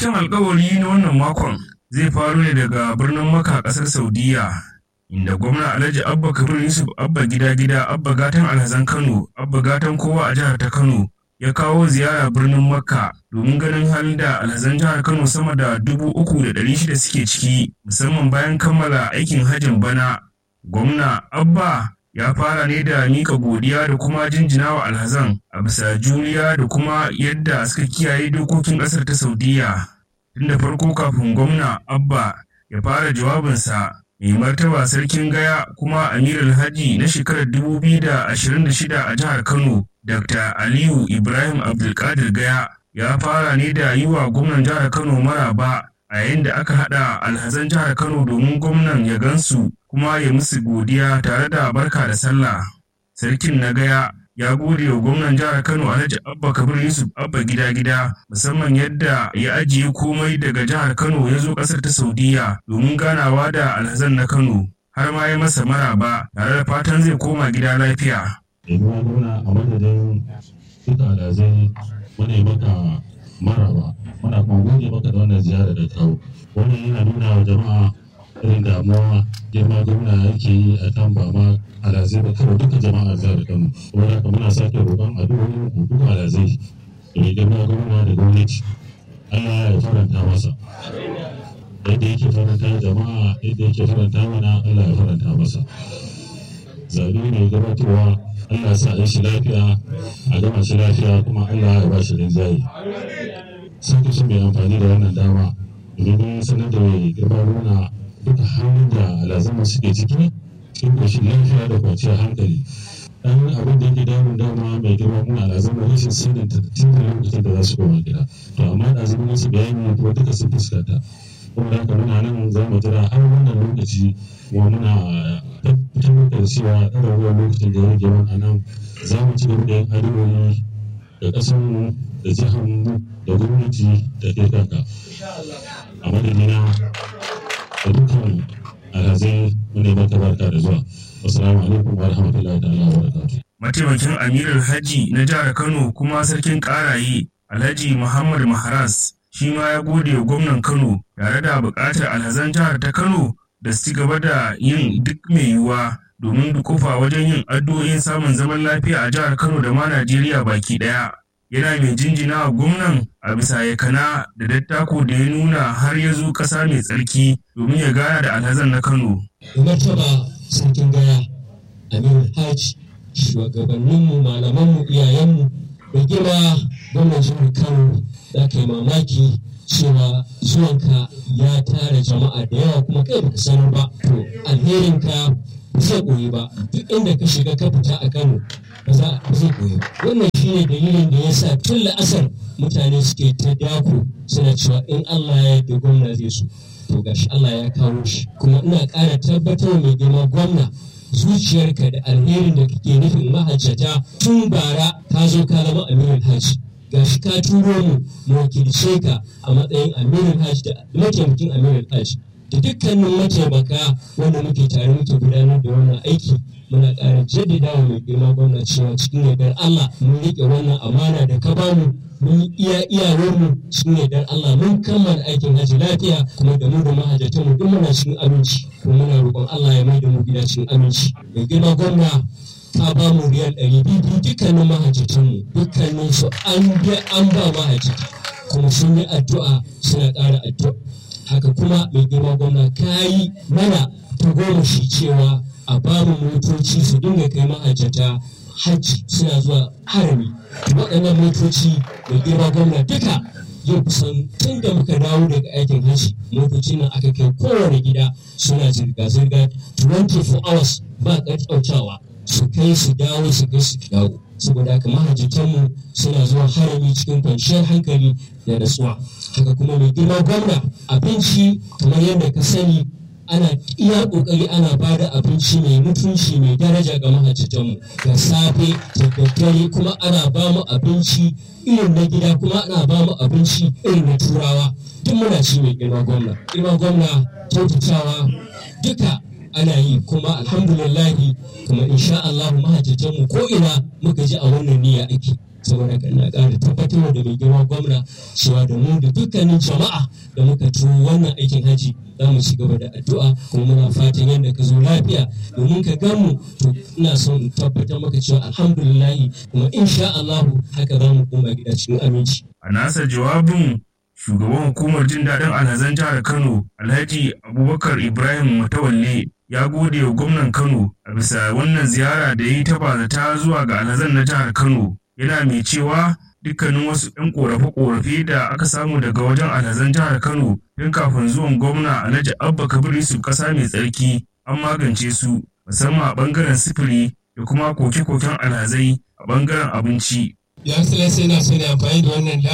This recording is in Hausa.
Wancan alkawari na wannan makon zai faru ne daga birnin Makka ƙasar Saudiya, inda gwamna Alhaji Abba Kabir Yusuf Abba Gida Gida Abba Gatan Alhazan Kano Abba Gatan kowa a jihar ta Kano ya kawo ziyara birnin Makka domin ganin halin da alhazan jihar Kano sama da dubu uku da ɗari shida suke ciki musamman bayan kammala aikin hajjin bana. Gwamna Abba ya fara ne da mika godiya da kuma jinjina wa alhazan a bisa juriya da kuma yadda suka kiyaye dokokin ƙasar ta Saudiya. Tun da farko kafin gwamna Abba ya fara jawabinsa mai martaba sarkin gaya kuma amirul haji na shekarar 2026 a jihar Kano Dr. Aliyu Ibrahim Abdulkadir Gaya ya fara ne da yi wa gwamnan jihar Kano maraba a yayin da aka haɗa alhazan jihar Kano domin gwamnan ya gansu kuma ya musu godiya tare da barka da sallah. Sarkin na Gaya ya gode wa gwamnan jihar Kano Alhaji Abba Kabir Yusuf Abba gida gida musamman yadda ya ajiye komai daga jihar Kano ya zo ƙasar ta Saudiya domin ganawa da alhazan na Kano har ma ya masa maraba tare da fatan zai koma gida lafiya. Yaduwa nuna a madadin duka alhazai muna yi maka maraba muna kuma gode maka da wannan ziyara da kawo wannan yana nuna wa jama'a irin damuwa girma gwamna yake yi a kan ba ma alhazai ba kawai duka jama'a jihar Kano wanda haka muna sake roƙon addu'o'in ku duka alhazai da mai girma gwamna da gwamnati Allah ya faranta masa yadda yake faranta jama'a yadda yake faranta mana Allah ya faranta masa zaɓe ne gabatarwa Allah sa a shi lafiya a gama shi lafiya kuma Allah ya ba shi rinjaye sun kusa mai amfani da wannan dama domin sanar da mai girma nuna duka halin da alazama suke ciki cikin koshin lafiya da kwanciyar hankali dan abin da yake damun dama mai girma muna alazama rashin sanin tun da lokacin da za su koma gida to amma da zama wasu bayani kuma duka sun fuskanta kuma da haka muna nan za mu jira har wannan lokaci kuma muna tabbatar da cewa ɗaga ruwan lokacin da ya rage mana nan za mu ci gaba da yin addu'o'i da ƙasarmu da jiharmu da gwamnati da kai kanka a madadina da dukkan alhazai muna maka barka da zuwa assalamu alaikum wa rahmatullahi ta'ala wa barakatuh Mataimakin Amirul Haji na jihar Kano kuma sarkin ƙaraye Alhaji Muhammad Maharas shi ma ya gode wa gwamnan Kano tare da buƙatar alhazan jihar ta Kano da su ci gaba da yin duk mai yiwuwa domin dukufa wajen yin addu'o'in samun zaman lafiya a jihar Kano da ma Najeriya baki ɗaya. Yana mai jinjina wa gwamnan a bisa yakana da dattako da ya nuna har ya zo ƙasa mai tsarki domin ya gana da alhazan na Kano. martaba sarkin gaya amir hajj shugabanninmu malamanmu iyayenmu da girma gwamnan jihar kano za ka yi mamaki cewa zuwanka ya tara jama'a da yawa kuma kai baka sanar ba to alherinka ba zai koyi ba duk inda ka shiga ka fita a kano ba za ba zai koyi ba wannan shine dalilin da ya sa tun la'asar mutane suke ta dako suna cewa in allah ya yarda gwamna zai so to gashi allah ya kawo shi kuma ina ƙara tabbatar mai girma gwamna zuciyarka da alherin da kake nufin mahajjata tun bara ka zo ka zama amirin hajji gashi ka turo mu mu wakilce ka a matsayin amirin hajji da mataimakin amirin hajji da dukkanin mataimaka wanda muke tare muke gudanar da wannan aiki muna ƙara jaddada wa mai girma gwamna cewa cikin yardar Allah mun riƙe wannan amana da ka bamu mun yi iya iyawarmu cikin yardar Allah mun kammala aikin hajji lafiya kuma da mu da mahajjatan mu duk muna cikin aminci kuma muna roƙon Allah ya mai da mu gida cikin aminci mai girma gwamna ka ba mu riyal ɗari biyu dukkanin mahajjatan mu dukkanin su an an ba mahajjata kuma sun yi addu'a suna ƙara addu'a haka kuma mai girma gwamna ka yi mana ta goma shi cewa a bamu motoci su dinga kai mahajjata hajji suna zuwa harami waɗannan motoci mai girma gwamna duka yau kusan tun da muka dawo daga aikin hajji motocin nan aka kai kowane gida suna zirga-zirga 24 hours ba ƙarƙautawa su kai su dawo su kai su dawo saboda haka mahajjatanmu suna zuwa harami cikin kwanciyar hankali da natsuwa haka kuma mai girma gwamna abinci kamar yadda ka sani ana iya kokari ana ba da abinci mai mutunci mai daraja ga mahajjatanmu da safe da daddare kuma ana ba mu abinci irin na gida kuma ana ba mu abinci irin na turawa duk muna ci mai girma gwamna girma gwamna kyautatawa duka ana yi kuma alhamdulillahi kuma insha Allah mahajjatanmu ko ina muka ji a wannan niyya ake saboda kan na ƙara tabbatar da mai girma gwamna cewa da mu da dukkanin jama'a da muka tuwo wannan aikin haji za mu ci gaba da addu'a kuma muna fatan yadda ka zo lafiya domin ka gan mu to ina son in tabbatar maka cewa alhamdulillahi kuma insha Allahu haka za mu koma gida cikin aminci. A nasa jawabin shugaban hukumar jin daɗin alhazan jihar Kano Alhaji Abubakar Ibrahim Matawalle ya gode wa gwamnan Kano a bisa wannan ziyara da ya yi ta bazata zuwa ga alhazan na jihar Kano yana mai cewa dukkanin wasu 'yan korafe-korafe da aka samu daga wajen alhazan jihar Kano tun kafin zuwan gwamna Alhaji Abba Kabir Yusuf ƙasa mai tsarki an magance su musamman a ɓangaren sifiri da kuma koke-koken alhazai a ɓangaren abinci. Ya yana so ne amfani da wannan